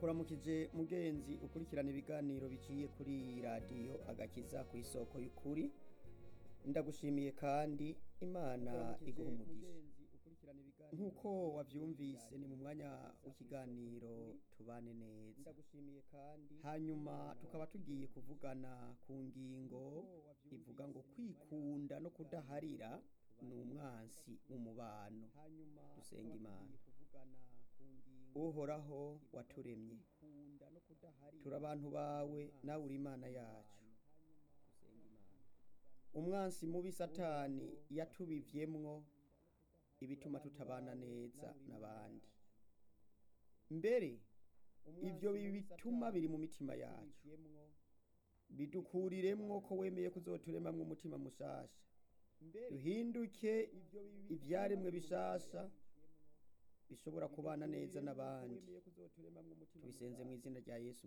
ndakuramukije mugenzi ukurikirana ibiganiro biciye kuri iyi radiyo agakiza ku isoko y'ukuri ndagushimiye kandi imana iguha umugisha nk'uko wabyumvise ni mu mwanya w'ikiganiro tubane neza hanyuma tukaba tugiye kuvugana ku ngingo ivuga ngo kwikunda no kudaharira ni umwansi w'umubano dusenga imana uhoraho waturemye turi abantu bawe nawe uri imana yacu umwansi mubi satani yatubivyemwo ibituma tutabana neza n'abandi mbere ivyo bituma biri mu mitima yacu bidukuriremwo ko wemeye kuzoturemamwo umutima mushasha duhinduke ivyaremwe bishasha bishobora kubana neza n'abandi tubisenze mu izina rya yesu